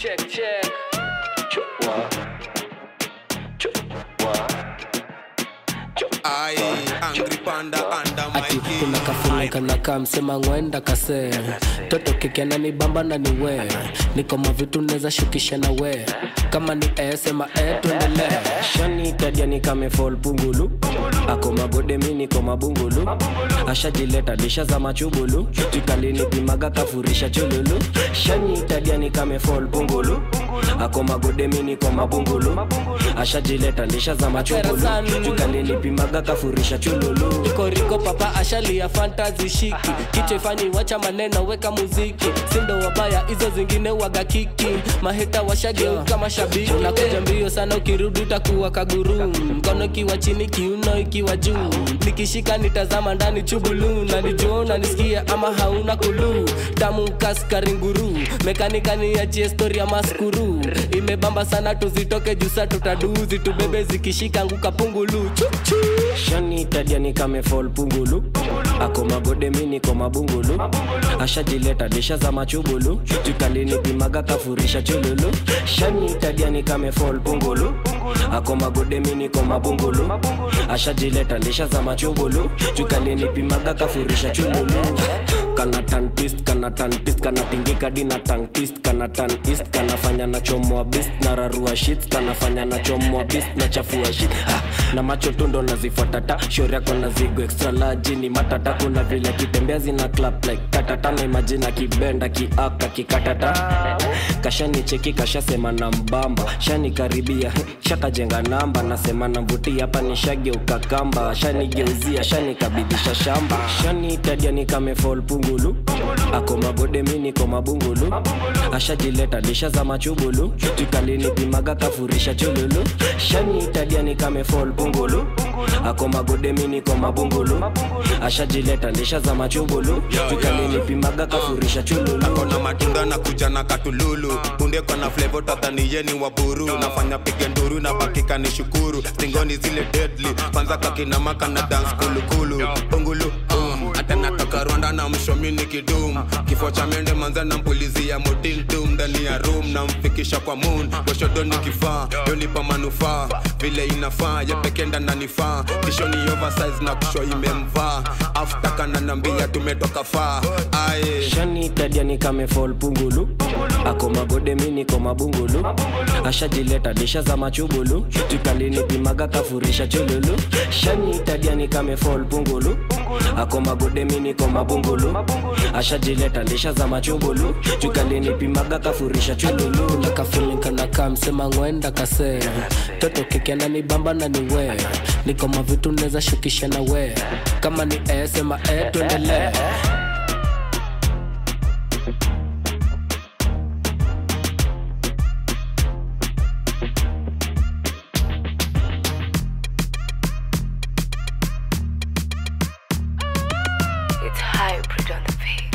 check check Chua. Chua. Aye, angry panda under my ati key. kuna kafuna kanaka msema ngwenda kase toto kikiana ni bamba na ni we niko mavitu neza shukisha na we kama ni e sema e tuendelee shani tadia ni kame fall pungulu ako magode mi niko mabungulu ashajileta disha za machubulu tikalini pimaga kafurisha chululu shani tadia ni kame fall pungulu ako magode mi niko mabungulu ashajileta disha za machubulu tikalini pimaga kafurisha chululu koriko papa ashalia fantazi shiki kichwa ifanyi wacha maneno weka muziki sindo wabaya hizo zingine waga kiki maheta washageuka mashabiki unakuja mbio sana ukirudi utakuwa kaguru mkono ikiwa chini kiuno ikiwa juu nikishika nitazama ndani chubulu na nijua nanisikia ama hauna kulu tamu kaskaringuru mekanikani achie stori ya maskuru imebamba sana tuzitoke jusa tutaduzi tubebe zikishika nguka pungulu chuchu shani tadia ni kame fall pungulu ako magode mi niko mabungulu ashajileta disha za machubulu jukalini pimaga kafurisha chululu shani tadia ni kame fall pungulu ako magode mi niko mabungulu ashajileta disha za machubulu jukalini pimaga kafurisha chululu kana tantist kana tantist kana tingika dina tantist kana tanist kanafanya na chomoa bist na rarua shit kanafanya na chomoa bist na chafua shit ha, na macho tundo nazifuatata shori yako na zigo extra large ni matata kuna vile kitembea zina clap like tatata na imagine kibenda kiaka kikatata kashani cheki kashasema na mbamba shani karibia shakajenga namba nasema na mvuti hapa ni shageuka kamba shanigeuzia shanikabidhisha shamba shani tadia ni kame fall pungulu ako magode mi niko mabungulu ashajileta disha za machubulu tikalini pimaga kafurisha chululu shani tadia ni kame fall pungulu ako magode mi niko mabungulu ashajileta disha za machubulu tikalini pimaga kafurisha chululu kona matunda na kuja na katululu punde kona flevo tataniyeni wa buru nafanya pige nduru na bakika ni shukuru stingoni zile deadly kwanza kakinamaka na dance kulukulu pungulu um. hata natoka rwanda na mshomini kidum kifo cha mende manza na mpulizi ya motildum ndani ya room na mfikisha kwa moon washodoni kifaa yonipa manufaa vile inafaa yepekenda nanifaa tishoni oversize na kusho imemvaa afta nambia tumetoka faa aye shani tadia ni kame fall pungulu ako magode mi niko mabungulu ashajileta disha za machubulu tikalini pimaga kafurisha chululu shani tadia ni kame fall pungulu ako magode mi niko mabungulu ashajileta disha za machubulu tikalini pimaga kafurisha chululu na kafulinkanaka msema ngwenda kase toto kikiana ni bamba na ni we niko mavitu neza shukisha na we kama ni e sema e tuendelee It's hybrid on the beat.